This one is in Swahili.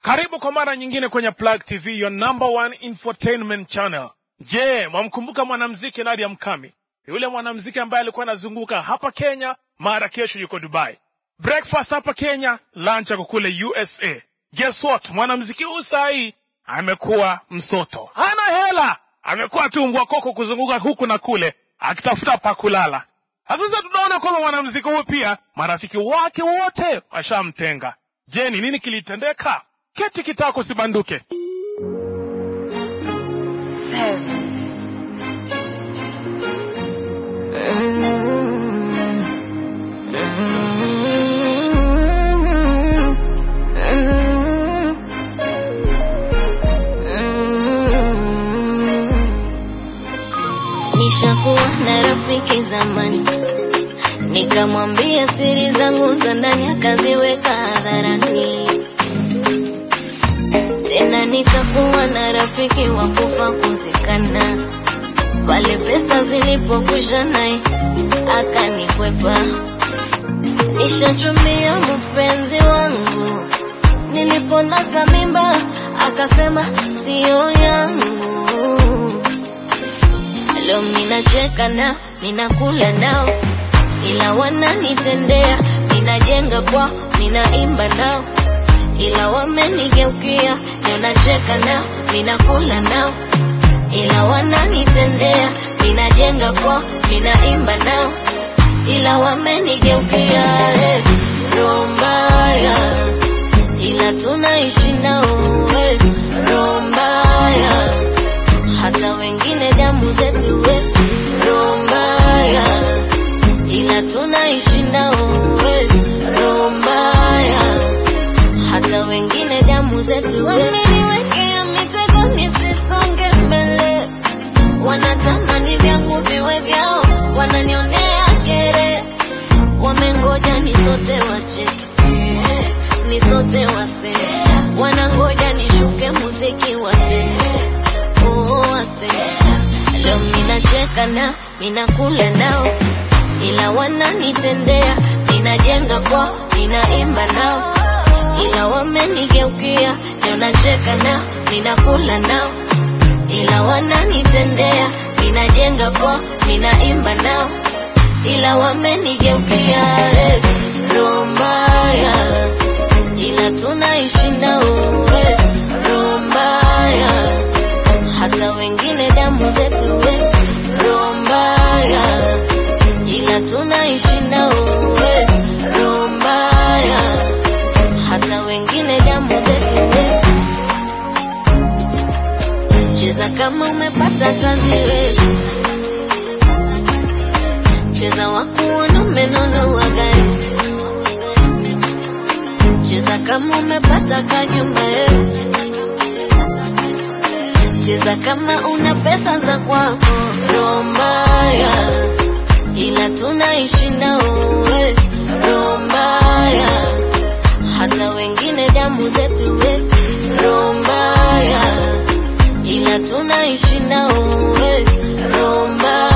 Karibu kwa mara nyingine kwenye Plug TV, your number one infotainment channel. Je, mwamkumbuka mwanamuziki Nadia Mkami? Yule mwanamuziki ambaye alikuwa anazunguka hapa Kenya, mara kesho yuko Dubai. Breakfast hapa Kenya, lunch ako kule USA. Guess what? Mwanamuziki huyu saa hii amekuwa msoto, hana hela, amekuwa tu mbwa koko kuzunguka huku na kule akitafuta pa kulala. Na Sasa tunaona kwamba mwanamuziki huyu pia marafiki wake wote washamtenga. Je, ni nini kilitendeka? Keti kitako sibanduke. Nishakuwa na rafiki zamani, nikamwambia siri zangu za ndani, akaziweka hadharani. Tena nikakuwa na rafiki wa kufa kuzikana, pale pesa zilipokwisha naye akanikwepa. Nishachumbia mpenzi wangu, niliponasa mimba akasema siyo yangu. Leo minacheka nao, minakula nao, ila wananitendea. Minajenga kwao, minaimba nao, ila wamenigeukia. Leo nacheka nao, minakula nao, ila wananitendea. Minajenga kwao, minaimba nao, ila wamenigeukia. Eh, roho mbaya, ila tunaishi nao. Eh, roho mbaya hata wengine damu zetu we roho mbaya, ila tunaishi nao we roho mbaya, hata wengine damu zetu we. Wameniwekea mitego nisisonge mbele, wanatamani vyangu viwe vyao, wananionea kere, wamengoja nisote wacheke, nisote wase, wanangoja nishuke muziki wase wote. Leo minacheka nao, minakula nao, ila wananitendea. Minajenga kwao, minaimba nao, ila wamenigeukia. Leo nacheka nao, minakula nao, ila wananitendea. Minajenga kwao, minaimba nao, ila wamenigeukia. Eh, roho mbaya, ila tunaishi nao. Eh, roho mbaya hata wengine damu zetu we roho mbaya, ila tunaishi nao we roho mbaya, hata wengine damu zetu we. Cheza kama umepata kazi we, cheza wakuona umenunua gari, cheza kama umepata kanyumba we cheza kama una pesa za kwako, roho mbaya, ila tunaishi nao we, roho mbaya, hata wengine damu zetu we, roho mbaya, ila tunaishi nao we, roho mbaya